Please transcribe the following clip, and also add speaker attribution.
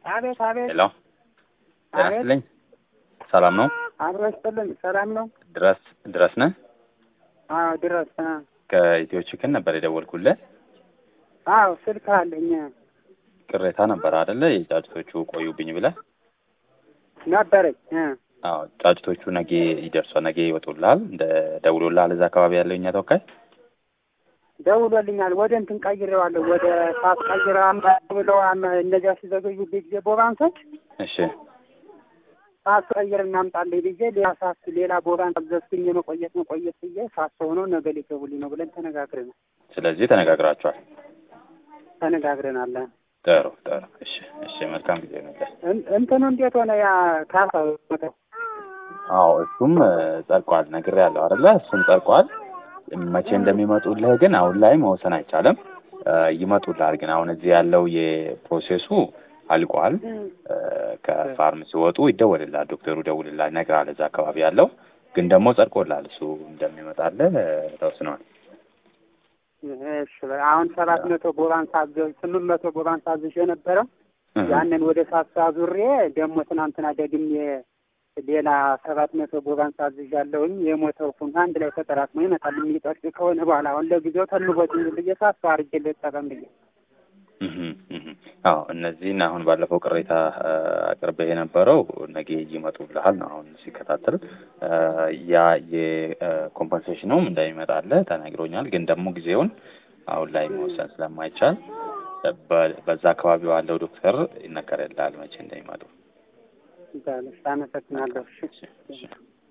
Speaker 1: አቤት አቤት
Speaker 2: ሄሎ ጤና
Speaker 1: አቤት።
Speaker 2: ይስጥልኝ። ሰላም ነው?
Speaker 1: አብሮ ይስጥልኝ። ሰላም ነው?
Speaker 2: ድረስ ድረስ ነህ?
Speaker 1: አዎ ድረስ አ
Speaker 2: ከኢትዮ ቺክን ነበር የደወልኩልህ።
Speaker 1: አዎ ስልክ አለኝ
Speaker 2: ቅሬታ ነበር አይደለ? የጫጭቶቹ ቆዩብኝ ብለህ።
Speaker 1: ነበረኝ እ
Speaker 2: አዎ ጫጭቶቹ ነገ ይደርሷል፣ ነገ ይወጡልሃል። እንደ ደውሎልሃል እዛ አካባቢ ያለው እኛ ተወካይ?
Speaker 1: ደውሎልኛል። ወደ እንትን ቀይሬዋለሁ። ወደ ሳት ቀይረ ብለው አመ- እነዚያ ሲዘገዩብኝ ጊዜ ቦባንሶች
Speaker 2: እሺ
Speaker 1: ሳት ቀይር እናምጣልኝ ብዬ ሌላ ሳት ሌላ ቦባን አዘዝኩኝ። የመቆየት መቆየት ብዬ ሳት ሆነው ነገ ሊገቡልኝ ነው ብለን ተነጋግረናል
Speaker 2: ስለዚህ ተነጋግራችኋል።
Speaker 1: ተነጋግረናል።
Speaker 2: ጥሩ ጥሩ። እሺ እሺ፣ መልካም ጊዜ ነበር።
Speaker 1: እን- እንትኑ እንዴት ሆነ? ያ ካሳ መተው
Speaker 2: አዎ እሱም እ፣ ጸድቋል፣ ነግሬያለሁ አይደለ? እሱም ጸድቋል። መቼ እንደሚመጡልህ ግን አሁን ላይ መወሰን አይቻልም። እ፣ ይመጡልሃል ግን አሁን እዚህ ያለው የፕሮሴሱ አልቋል። እ፣ ከፋርም ሲወጡ ይደወልልሃል፣ ዶክተሩ ይደውልልሃል፣ ይነግርሃል እዛ አካባቢ ያለው ግን ደግሞ ጸድቆልሃል። እሱ እንደሚመጣልህ እ፣ ተወስኗል።
Speaker 1: እሺ አሁን ሰባት መቶ ቦባን ሳዘዝ ስምንት መቶ ቦባን ሳዝሽ የነበረው
Speaker 2: እህ፣
Speaker 1: ያንን ወደ ሳሳ ዙሬ ደግሞ ትናንትና ደግሜ ሌላ ሰባት መቶ ቦባን ሳዝዥ ያለውኝ የሞተው ሁን አንድ ላይ ተጠራቅሞ ይመጣል የሚጠርቅ ከሆነ በኋላ አሁን ለጊዜው ተልቦት ብዬ ሳሳ አርጌ ልጠቀም ብዬ
Speaker 2: እህ፣ እህ። አዎ እነዚህን አሁን ባለፈው ቅሬታ እ፣ አቅርበህ የነበረው ነገ ይመጡልሃል ነው አሁን ሲከታተል እ፣ ያ የኮምፐንሴሽኑም እንደሚመጣልህ ተነግሮኛል። ግን ደግሞ ጊዜውን አሁን ላይ መወሰን ስለማይቻል በ- በዛ አካባቢ ባለው ዶክተር ይነገርልሃል መቼ እንደሚመጡ።
Speaker 1: አመሰግናለሁ። እሺ።
Speaker 2: እሺ፣ እሺ።